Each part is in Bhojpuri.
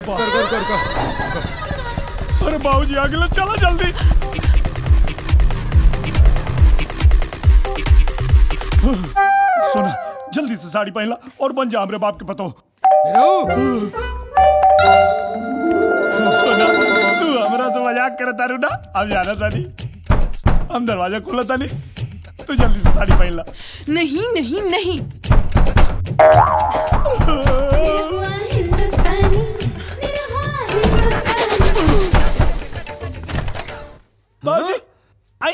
कर कर कर कर अरे बाबूजी आगे लो चलो जल्दी सुना जल्दी से साड़ी पहनला और बन जा हमरे बाप के पतो सुना तू हमरा से मजाक करे तारू ना अब जाना तानी हम दरवाजा खोला तानी तू जल्दी से साड़ी पहनला नहीं नहीं नहीं बाबूजी आई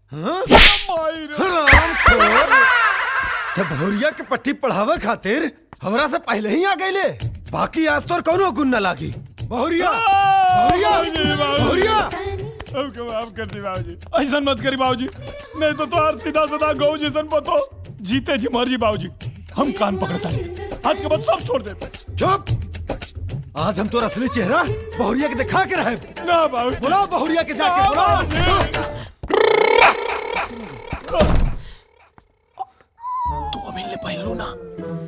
तो भौरिया के पट्टी पढ़ावे खातिर हमरा से पहले ही आ गईले बाकी आज तोर कौनो गुण न लागी बहुरिया बहुरिया बहुरिया हमको माफ कर दी बाबूजी ऐसा मत करी बाबूजी नहीं तो तोहार सीधा सीधा गौ जैसन पतो जीते जी मर जी बाबूजी हम कान पकड़ता नहीं आज के बाद सब छोड़ दे चुप आज हम तोर असली चेहरा बहुरिया के दिखा के रहे ना बाबूजी बुलाओ बहुरिया के जाके बुलाओ तू अभी ले पहन लो ना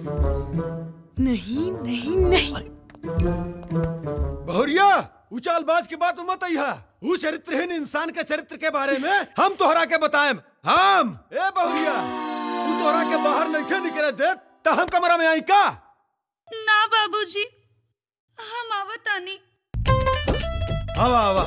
नहीं नहीं नहीं बहुरिया उचालबाज के बात मत अइहा ऊ चरित्रहीन इंसान के चरित्र के बारे में हम तोहरा के बताएम हम ए बहुरिया तू तोहरा के बाहर नहीं निकले दे त हम कमरा में आई का ना बाबूजी हम आवतानी आवा आवा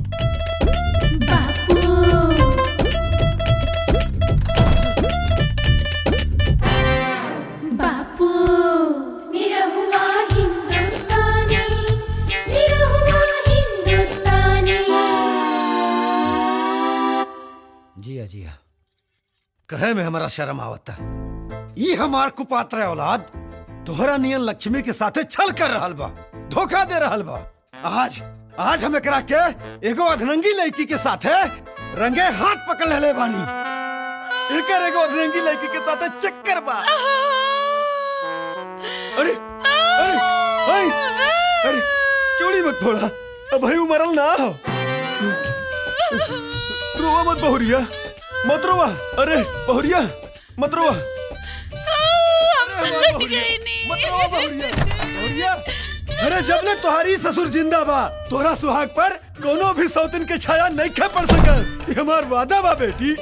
बापू निरहुआ हिंदुस्तानी निरहुआ हिंदुस्तानी जिया जिया कहे में हमारा शर्म आवता ये हमार कुपात्र औलाद तोहरा नियन लक्ष्मी के साथे छल कर रहल बा धोखा दे रहल बा आज आज हम एकरा के एगो अधनंगी लड़की के साथे रंगे हाथ पकड़ ले बानी एकर एगो अधनंगी लड़की के साथे चक्कर बा अरे अरे अरे अरे चोरी मत फोड़ा अब भाई मरल ना हो रोवा मत बहुरिया मत रोवा अरे बहुरिया मत रोवा लट गई नहीं मत रोवा बहुरिया बहुरिया अरे जब ले तुम्हारी ससुर जिंदा बा तोरा सुहाग पर कोनो भी सौतिन के छाया नहीं खे पड़ सकल ये हमार वादा बा बेटी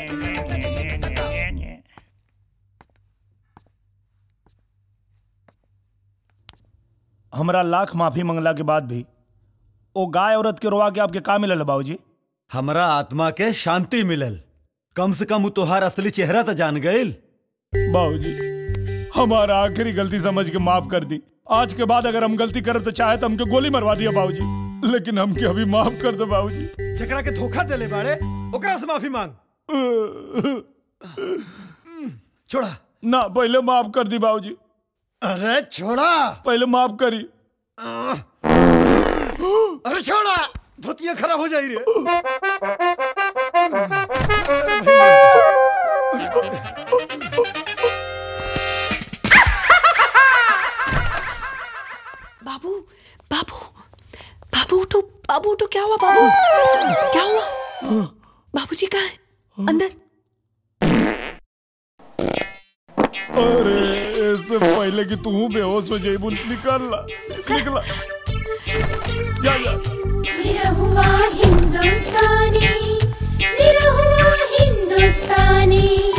हमरा लाख माफी मंगला के बाद भी ओ गाय औरत के रोवा के आपके का मिलल बाबूजी हमरा आत्मा के शांति मिलल कम से कम उ तोहार असली चेहरा तो जान गइल बाबूजी हमारा आखिरी गलती समझ के माफ कर दी आज के बाद अगर हम गलती करब तो चाहे तो हमके गोली मरवा दिया बाबूजी लेकिन हमके अभी माफ कर दो बाबूजी जकरा के धोखा देले बाड़े ओकरा से माफी मांग छोड़ा ना पहले माफ कर दी बाबूजी अरे छोड़ा पहले माफ करी अरे छोड़ा धोतिया खराब हो जाई रे बाबू बाबू बाबू उठो बाबू उठो क्या हुआ बाबू क्या हुआ बाबूजी कहाँ है अंदर अरे इससे पहले कि तू बेहोश हो जाइबू निकल ला निकला जा जा निरहुआ हिंदुस्तानी निरहुआ हिंदुस्तानी